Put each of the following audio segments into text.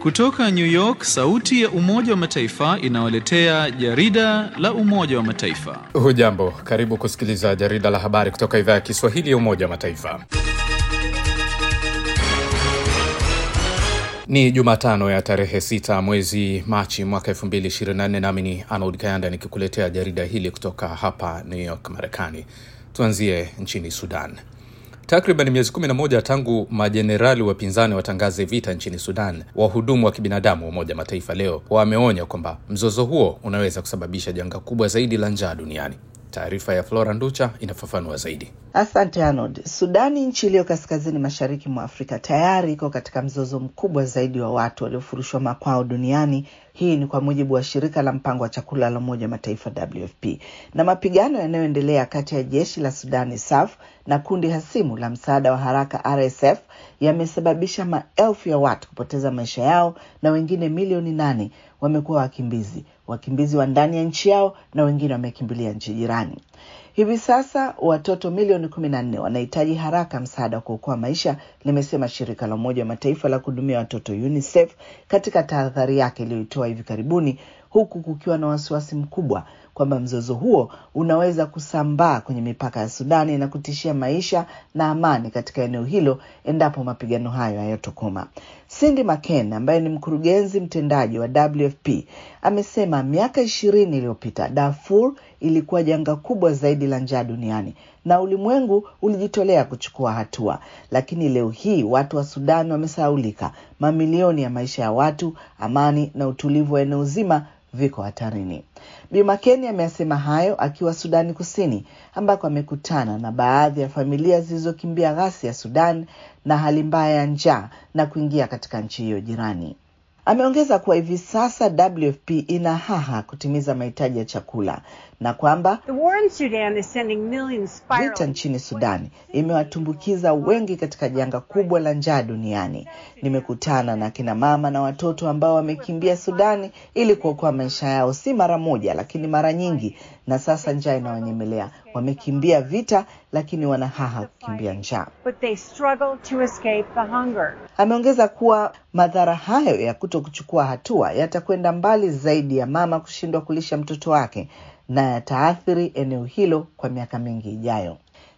Kutoka New York, sauti ya Umoja wa Mataifa inawaletea jarida la Umoja wa Mataifa. Hujambo, karibu kusikiliza jarida la habari kutoka idhaa ya Kiswahili ya Umoja wa Mataifa. Ni Jumatano ya tarehe 6 mwezi Machi mwaka 2024, nami ni Arnold Kayanda nikikuletea jarida hili kutoka hapa New York, Marekani. Tuanzie nchini Sudan. Takriban miezi 11 tangu majenerali wapinzani watangaze vita nchini Sudan, wahudumu wa kibinadamu wa Umoja Mataifa leo wameonya kwamba mzozo huo unaweza kusababisha janga kubwa zaidi la njaa duniani. Taarifa ya Flora Nducha inafafanua zaidi. Asante Arnold. Sudani, nchi iliyo kaskazini mashariki mwa Afrika, tayari iko katika mzozo mkubwa zaidi wa watu waliofurushwa makwao duniani. Hii ni kwa mujibu wa shirika la mpango wa chakula la Umoja wa Mataifa WFP. Na mapigano yanayoendelea kati ya jeshi la Sudani SAF na kundi hasimu la msaada wa haraka RSF yamesababisha maelfu ya watu kupoteza maisha yao na wengine milioni nane wamekuwa wakimbizi, wakimbizi wa ndani ya nchi yao na wengine wamekimbilia nchi jirani. Hivi sasa watoto milioni kumi na nne wanahitaji haraka msaada wa kuokoa maisha, limesema shirika la Umoja wa Mataifa la kuhudumia watoto UNICEF katika tahadhari yake iliyoitoa hivi karibuni, huku kukiwa na wasiwasi mkubwa kwamba mzozo huo unaweza kusambaa kwenye mipaka ya Sudani na kutishia maisha na amani katika eneo hilo endapo mapigano hayo hayatokoma. Cindy McCain ambaye ni mkurugenzi mtendaji wa WFP amesema miaka ishirini iliyopita Darfur ilikuwa janga kubwa zaidi la njaa duniani na ulimwengu ulijitolea kuchukua hatua, lakini leo hii watu wa Sudan wamesahaulika. Mamilioni ya maisha ya watu, amani na utulivu wa eneo zima viko hatarini. Bi Makeni ameyasema hayo akiwa Sudani Kusini, ambako amekutana na baadhi ya familia zilizokimbia ghasia ya Sudan na hali mbaya ya njaa na kuingia katika nchi hiyo jirani. Ameongeza kuwa hivi sasa WFP ina haha kutimiza mahitaji ya chakula na kwamba vita nchini Sudani imewatumbukiza wengi katika janga kubwa la njaa duniani. Nimekutana na kina mama na watoto ambao wamekimbia Sudani ili kuokoa maisha yao, si mara moja, lakini mara nyingi, na sasa njaa inawanyemelea. Wamekimbia vita, lakini wana haha kukimbia njaa. Ameongeza kuwa madhara hayo ya kuto kuchukua hatua yatakwenda mbali zaidi ya mama kushindwa kulisha mtoto wake na yataathiri eneo hilo kwa miaka mingi ijayo.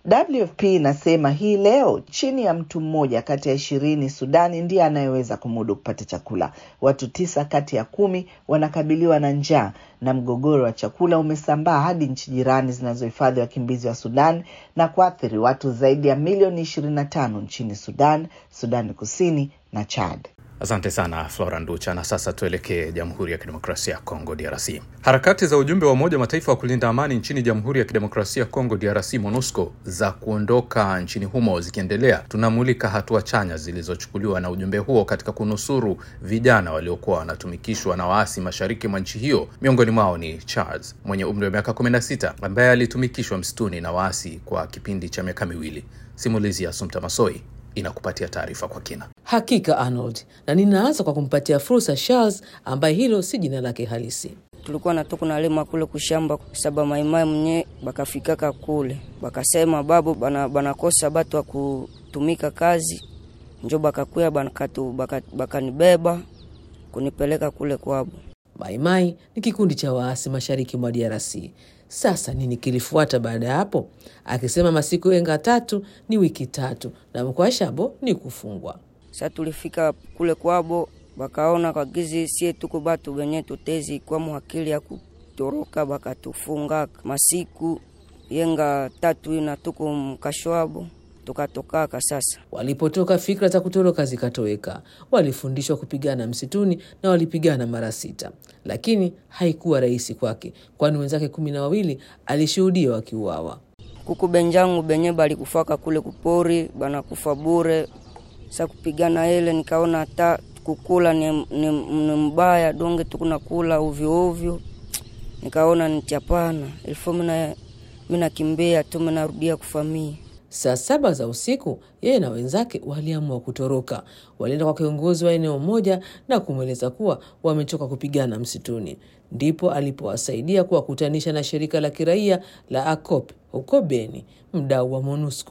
WFP inasema hii leo chini ya mtu mmoja kati ya ishirini Sudani ndiye anayeweza kumudu kupata chakula. Watu tisa kati ya kumi wanakabiliwa na njaa, na mgogoro wa chakula umesambaa hadi nchi jirani zinazohifadhi wakimbizi wa Sudan na kuathiri watu zaidi ya milioni ishirini na tano nchini Sudan, Sudani Kusini na Chad. Asante sana Flora Nducha. Na sasa tuelekee Jamhuri ya Kidemokrasia ya Kongo, DRC. Harakati za ujumbe wa Umoja wa Mataifa wa kulinda amani nchini Jamhuri ya Kidemokrasia ya Kongo, DRC, MONUSCO, za kuondoka nchini humo zikiendelea, tunamulika hatua chanya zilizochukuliwa na ujumbe huo katika kunusuru vijana waliokuwa wanatumikishwa na waasi mashariki mwa nchi hiyo. Miongoni mwao ni Charles mwenye umri wa miaka 16 ambaye alitumikishwa msituni na waasi kwa kipindi cha miaka miwili. Simulizi ya Sumta Masoi inakupatia taarifa kwa kina. Hakika Arnold, na ninaanza kwa kumpatia fursa Charles ambaye hilo si jina lake halisi. tulikuwa natoka nalima kule kushamba saba maimai mwenye bakafikaka kule bakasema babu bana, banakosa batu wa kutumika kazi njo bakakuya bakatu bakanibeba baka kunipeleka kule kwabo. Maimai ni kikundi cha waasi mashariki mwa DRC. Sasa nini kilifuata baada ya hapo? Akisema masiku enga tatu ni wiki tatu na mkwashabo ni kufungwa. Sa tulifika kule kwabo bakaona kagizi sie tuko batu benye tutezi kwamo akili ya kutoroka, bakatufunga masiku yenga tatu ina tuko mkashwabo tukatokaka. Sasa Walipotoka fikra za kutoroka zikatoweka. Walifundishwa kupigana msituni na walipigana mara sita, lakini haikuwa rahisi kwake, kwani wenzake kumi na wawili alishuhudia wakiuawa. kuku benjangu benye balikufaka kule kupori banakufa bure. Sa kupigana ile nikaona hata kukula ni, ni, ni mbaya donge tukunakula ovyo ovyo, nikaona nitiapana ilifo mina minakimbia tu minarudia kufamia Saa saba za usiku, yeye na wenzake waliamua kutoroka. Walienda kwa kiongozi wa eneo moja na kumweleza kuwa wamechoka kupigana msituni. Ndipo alipowasaidia kuwakutanisha na shirika la kiraia la ACOP huko Beni, mdau wa MONUSCO.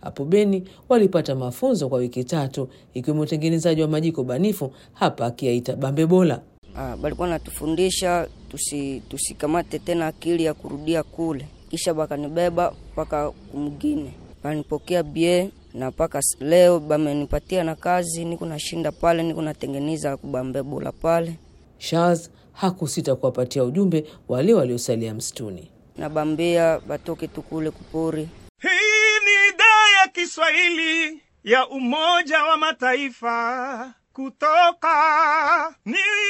Hapo Beni walipata mafunzo kwa wiki tatu, ikiwemo utengenezaji wa majiko banifu, hapa akiyaita bambebola. Ah, balikuwa natufundisha tusi, tusikamate tena akili ya kurudia kule, kisha bakanibeba mpaka kumgine, banipokea bie na mpaka s- leo bamenipatia na kazi, niko nashinda pale, niko natengeneza kubambebola pale Charles hakusita kuwapatia ujumbe wale waliosalia msituni. nabambia batoke tu kule kupori Hii ni idhaa ya Kiswahili ya Umoja wa Mataifa kutoka New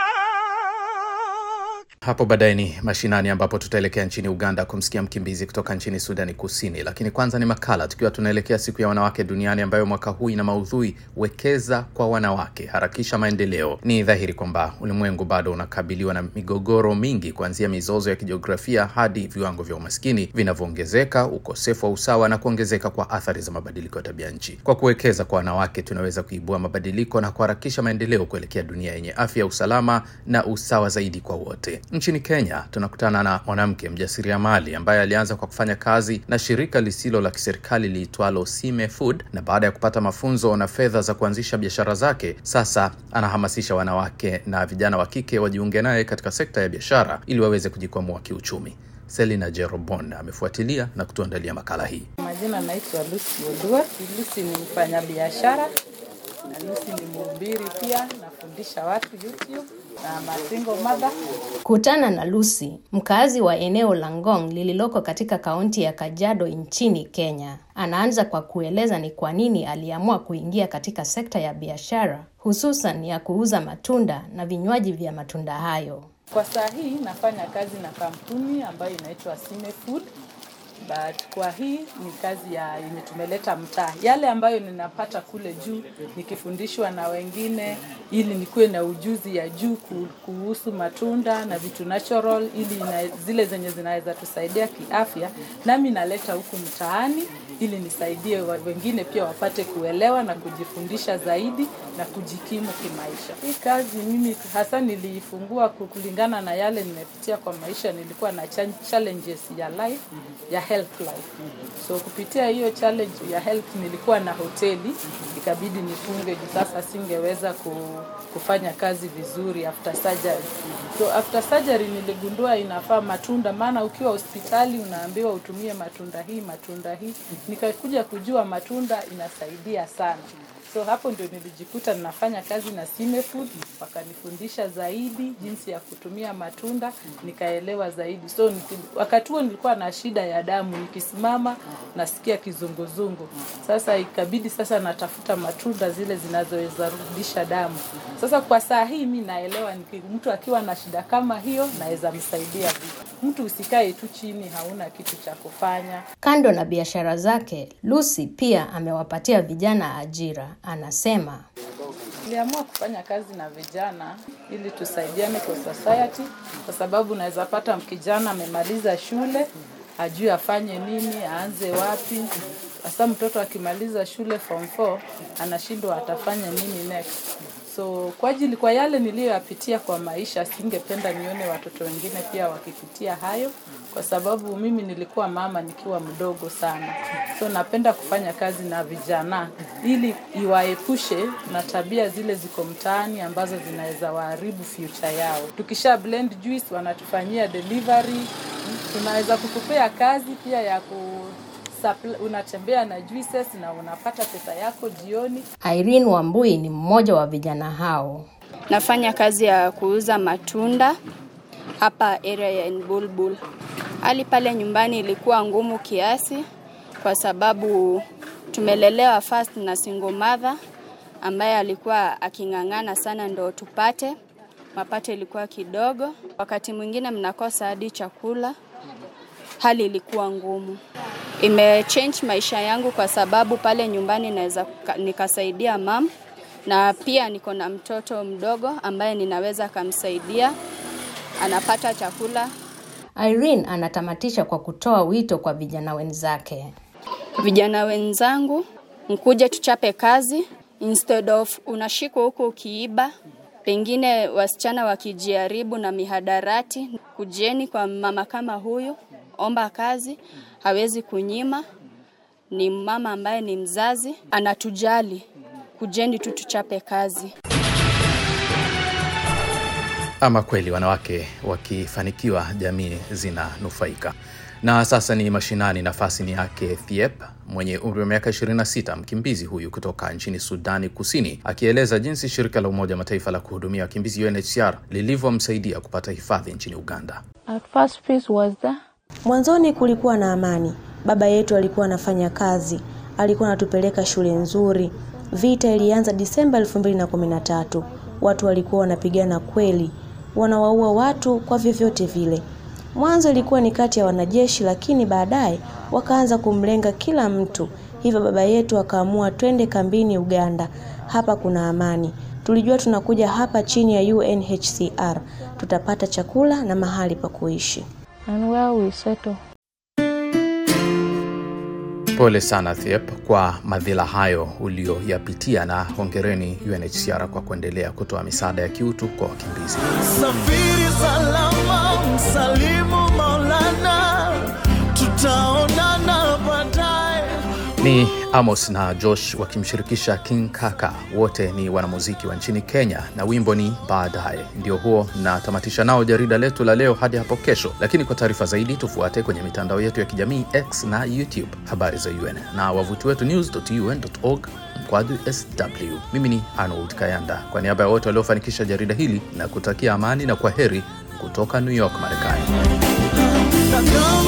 York. Hapo baadaye ni mashinani, ambapo tutaelekea nchini Uganda kumsikia mkimbizi kutoka nchini Sudani Kusini. Lakini kwanza ni makala, tukiwa tunaelekea siku ya wanawake duniani ambayo mwaka huu ina maudhui wekeza kwa wanawake, harakisha maendeleo. Ni dhahiri kwamba ulimwengu bado unakabiliwa na migogoro mingi, kuanzia mizozo ya kijiografia hadi viwango vya umaskini vinavyoongezeka, ukosefu wa usawa na kuongezeka kwa athari za mabadiliko ya tabia nchi. Kwa kuwekeza kwa wanawake, tunaweza kuibua mabadiliko na kuharakisha maendeleo kuelekea dunia yenye afya, usalama na usawa zaidi kwa wote. Nchini Kenya tunakutana na mwanamke mjasiriamali ambaye alianza kwa kufanya kazi na shirika lisilo la kiserikali liitwalo Sime Food, na baada ya kupata mafunzo na fedha za kuanzisha biashara zake, sasa anahamasisha wanawake na vijana wa kike wajiunge naye katika sekta ya biashara ili waweze kujikwamua kiuchumi. Selina Jerobon amefuatilia na kutuandalia makala hii. Majina naitwa Lucy Odua. Lucy ni mfanyabiashara na Lucy ni mhubiri pia, nafundisha watu YouTube na masingo mother. Kutana na Lucy, mkazi wa eneo la Ngong lililoko katika kaunti ya Kajiado nchini Kenya. Anaanza kwa kueleza ni kwa nini aliamua kuingia katika sekta ya biashara, hususan ya kuuza matunda na vinywaji vya matunda hayo. Kwa saa hii nafanya kazi na kampuni ambayo inaitwa Sime Food but kwa hii ni kazi ya yenye tumeleta mtaa, yale ambayo ninapata kule juu nikifundishwa na wengine, ili nikuwe na ujuzi ya juu ku- kuhusu matunda na vitu natural, ili na, zile zenye zinaweza tusaidia kiafya, nami naleta huku mtaani ili nisaidie wa- wengine pia wapate kuelewa na kujifundisha zaidi na kujikimu kimaisha. Hii kazi mimi hasa niliifungua ku- kulingana na yale nimepitia kwa maisha. Nilikuwa na cha- challenges ya life, ya health life. So kupitia hiyo challenge ya health nilikuwa na hoteli, ikabidi nifunge juu sasa singeweza ku, kufanya kazi vizuri after surgery. So after surgery niligundua inafaa matunda, maana ukiwa hospitali unaambiwa utumie matunda hii matunda hii. Nikakuja kujua matunda inasaidia sana. So hapo ndio nilijikuta ninafanya kazi na Sime Food, wakanifundisha zaidi jinsi ya kutumia matunda, nikaelewa zaidi. So niki, wakati huo nilikuwa na shida ya damu, nikisimama nasikia kizunguzungu. Sasa ikabidi sasa natafuta matunda zile zinazoweza rudisha damu. Sasa kwa saa hii mi naelewa niki, mtu akiwa na shida kama hiyo naweza msaidia vipi. Mtu usikae tu chini, hauna kitu cha kufanya. Kando na biashara zake, Lucy pia amewapatia vijana ajira. Anasema Niliamua kufanya kazi na vijana ili tusaidiane kwa society, kwa sababu unaweza pata kijana amemaliza shule hajui afanye nini, aanze wapi. Hasa mtoto akimaliza shule form 4 anashindwa atafanya nini next. So kwa ajili kwa yale niliyoyapitia kwa maisha, singependa nione watoto wengine pia wakipitia hayo, kwa sababu mimi nilikuwa mama nikiwa mdogo sana. So napenda kufanya kazi na vijana ili iwaepushe na tabia zile ziko mtaani ambazo zinaweza waharibu future yao. Tukisha blend juice, wanatufanyia delivery, tunaweza kukupea kazi pia ya ku supply, unatembea na juices na unapata pesa yako jioni. Irene Wambui ni mmoja wa vijana hao. Nafanya kazi ya kuuza matunda hapa area ya Bulbul. Hali pale nyumbani ilikuwa ngumu kiasi kwa sababu tumelelewa first na single mother ambaye alikuwa aking'ang'ana sana ndo tupate mapato ilikuwa kidogo, wakati mwingine mnakosa hadi chakula. Hali ilikuwa ngumu. Imechange maisha yangu kwa sababu pale nyumbani naweza ka- nikasaidia mam na pia niko na mtoto mdogo ambaye ninaweza kamsaidia, anapata chakula. Irene anatamatisha kwa kutoa wito kwa vijana wenzake. Vijana wenzangu, mkuje tuchape kazi instead of unashikwa huko ukiiba, pengine wasichana wakijaribu na mihadarati. Kujeni kwa mama kama huyu, omba kazi, hawezi kunyima ni mama ambaye ni mzazi, anatujali. Kujeni tu tuchape kazi. Ama kweli wanawake wakifanikiwa, jamii zinanufaika. Na sasa ni mashinani, nafasi ni yake Thiep mwenye umri wa miaka 26, mkimbizi huyu kutoka nchini Sudani Kusini, akieleza jinsi shirika la Umoja wa Mataifa la kuhudumia wakimbizi UNHCR lilivyomsaidia kupata hifadhi nchini Uganda. At first peace was there. Mwanzoni kulikuwa na amani. Baba yetu alikuwa anafanya kazi, alikuwa anatupeleka shule nzuri. Vita ilianza Disemba 2013. Watu walikuwa wanapigana kweli, wanawaua watu kwa vyovyote vile. Mwanzo ilikuwa ni kati ya wanajeshi, lakini baadaye wakaanza kumlenga kila mtu. Hivyo baba yetu akaamua twende kambini Uganda, hapa kuna amani. Tulijua tunakuja hapa chini ya UNHCR, tutapata chakula na mahali pa kuishi. And where we settle. Pole sana Thiep kwa madhila hayo ulioyapitia, na hongereni UNHCR kwa kuendelea kutoa misaada ya kiutu kwa wakimbizi. Safiri salama, msalimu Maulana, tutaonana baadaye. Ni Amos na Josh wakimshirikisha King Kaka, wote ni wanamuziki wa nchini Kenya, na wimbo ni baadaye. Ndio huo natamatisha nao jarida letu la leo hadi hapo kesho, lakini kwa taarifa zaidi tufuate kwenye mitandao yetu ya kijamii X na YouTube, habari za UN na wavuti wetu news.un.org mkwaju sw. Mimi ni Arnold Kayanda, kwa niaba ya wote waliofanikisha jarida hili na kutakia amani na kwa heri kutoka New York, Marekani.